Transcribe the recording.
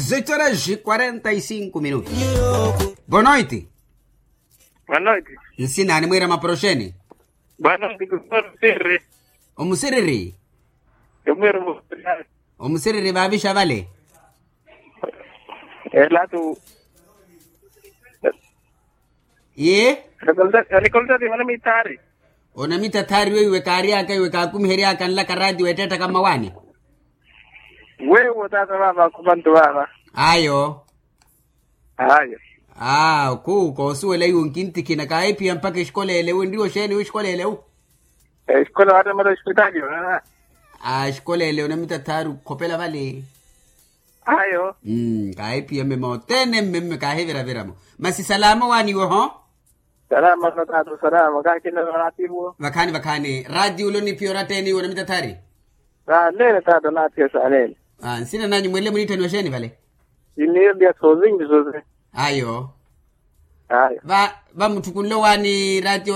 18 horas e 45 minutos. Boa noite. Boa noite. Nsinani mwera maprosheni. Boa noite, doutor Sirri. Omusiriri. Eu mesmo. Omusiriri vavisha vale. É lá do. Ye? Recolta de Malamitari. Onamita thari we iwe kari yaka iwe kakumheri yaka nla karadi weteta kama wani. Wewe tata baba kubantu baba. Ayo. Haya. Ah, ku ko suwele yun kinti kina kai pia mpaka ishkolele we ndio sheni we ishkolele u. Escola hata mara hospitali. Ah, ishkolele onamita thari kopela vale. Hayo. Mm, kai pia mema otene meme ka hevera vera mo. Masi salama wani we ho? Salama na tatu salama kaki na ratibu. Vakani vakani. Radio lo ni piora teni onamita thari. Na lele tatu na tia salele. Ah, nsina nanyi mwele munita ni washeni vale. Ini dia sozingi sozingi. Ayo. Haya. Va va mutukunlo wani radio